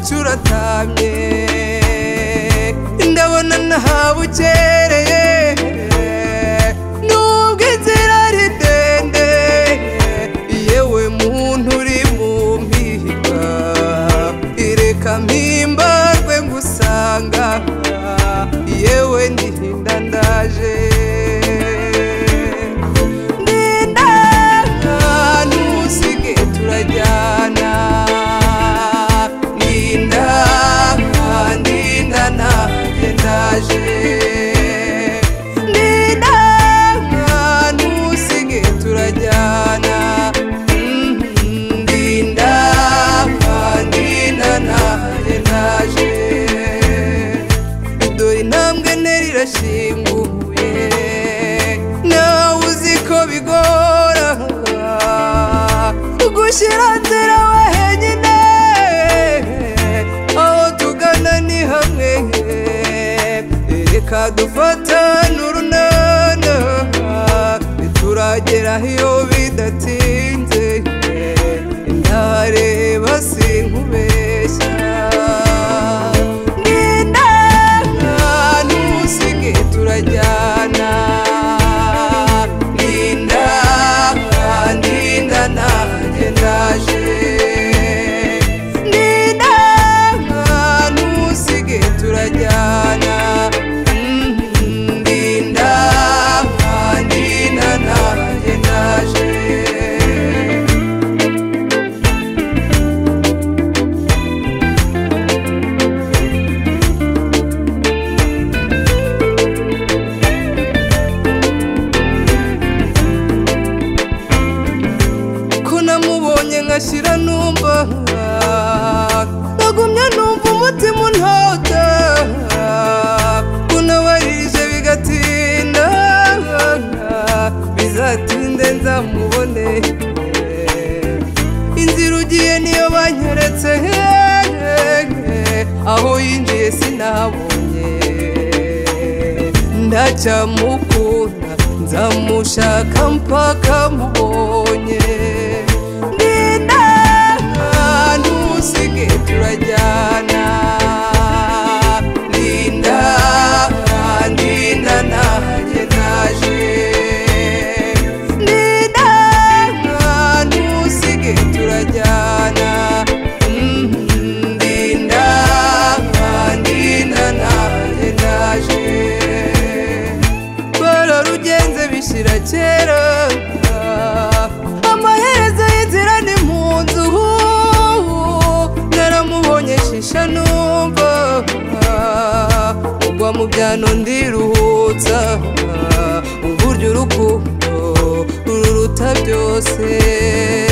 uratamye ndabona ntabukereye nubwo inzira ari ndende yewe muntu uri mu mpiga ireka mpimbarwe ngusanga yewe ndihinda ndaje ndinda ntusige turajyana ndinda ndinda nanjye ndaje ndinda ntusige turajyana Mhm, ndinda ndinda nanjye ndaje dore intambwe ntera irashinguye nawe uzi ko bigora gushyira nzira wenyine aho tugana ni hamwe reka dufatane urunana turageraho iyo bidatinze ndareba sinkubeshya Ndinda ntusige turajyana Ndinda ndinda nanjye ndaje Ndinda ntusige turajyana Mhm, Ndinda ndinda nanjye ndaje ko namubonye nkashyira numva nagumya numva umutima untota ko nabarije bigatinda bizatinde nzamubone inzira ugiye niyo banyeretse aho yinjiye sinabonye ndacyamukunda nzamushaka mpaka mubonye ndinda ntusige turajyana ndinda ndinda nanjye naje ndinda ntusige turajyana Mhm, ndinda ndinda nanjye naje bararugenze bishyira kera amaherezo y'inzira ni mu nzu naramubonye shisha numva ugwa mu byano ndiruhutsa uburyo urukundo ruruta byose